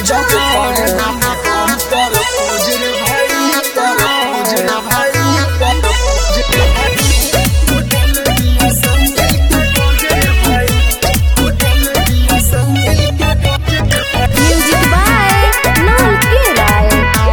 जब करे हम पर पूजरे भाई पर पूजरे भाई पर पूजरे भाई उठल दिया संगिल के पूजरे भाई उठल दिया संगिल के पूजरे भाई म्यूजिक बाय नॉल के राय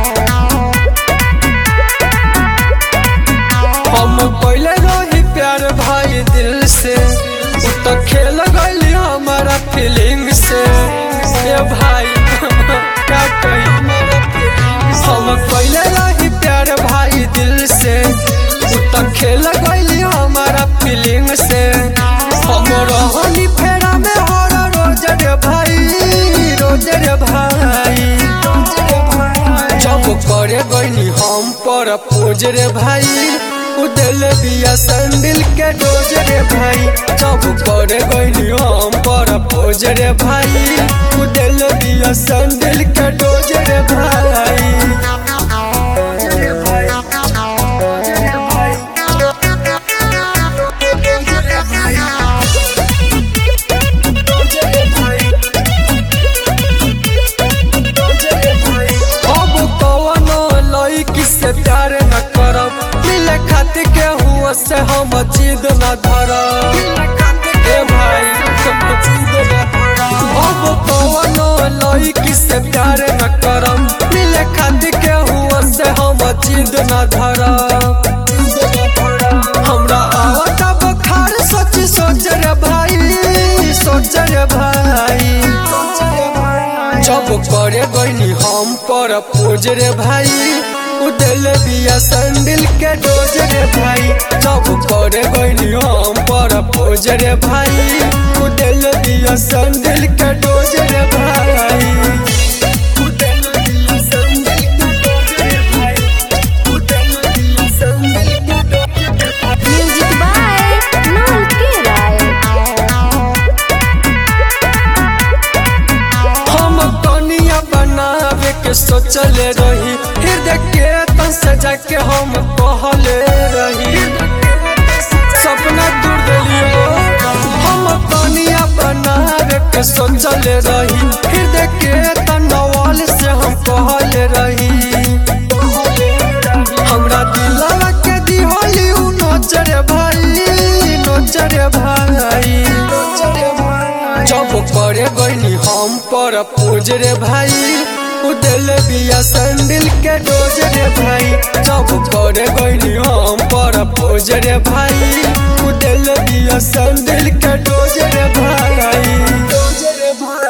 हम पहले रही प्यार भाई दिल से उ तो खेल गई हमारा फीलिंग से ए भाई क्या कही हम पहले रही प्यार भाई दिल से उ तो खेल गई हमारा फीलिंग से हम रहनी फेरा में हर रोज रे भाई रोज रे भाई जब करे गईनी हम पर पोज रे भाई उदल बिया संदिल के डोज रे भाई जब करे गईनी हम पर पोज रे भाई उदल बिया संदिल के डोज रे भाई अब कवनो लड़की से प्यार न करब मिले खातिर के हुआ से हम जिद न धरब ए भाई अब कवनो लड़की से प्यार न करब मिले खातिर के हुआ से हम जिद न धरब हमरा आवता बखार सोच सोच रे भाई सोच रे भाई जब करे गईनी हम पर पोज रे भाई उदल बिया संदिल के डोज रे भाई जब करे गईनी हम पर पोज रे भाई उदल बिया संदिल के डोज रे भाई उदल बिया संदिल के डोज रे भाई उदल बिया संदिल के डोज रे भाई म्यूजिक बाय नॉल के राय हम कनिया बनावे के सोचले रही हृदय के तन से जाके हम कहले रही सपना दूर दिलियो हम कनिया बनावे के सोचले रही हृदय के तनवाल से हम कहले रही हमरा दिलवा के दिहोली उ नोचरे भाई नोचरे भाई जब करे गईनी हम पर पूज रे भाई उदल बिया संदिल के डोज रे भाई जब करे गईनी हम पर पूज रे भाई उदल बिया संदिल के डोज रे भाई डोज रे भाई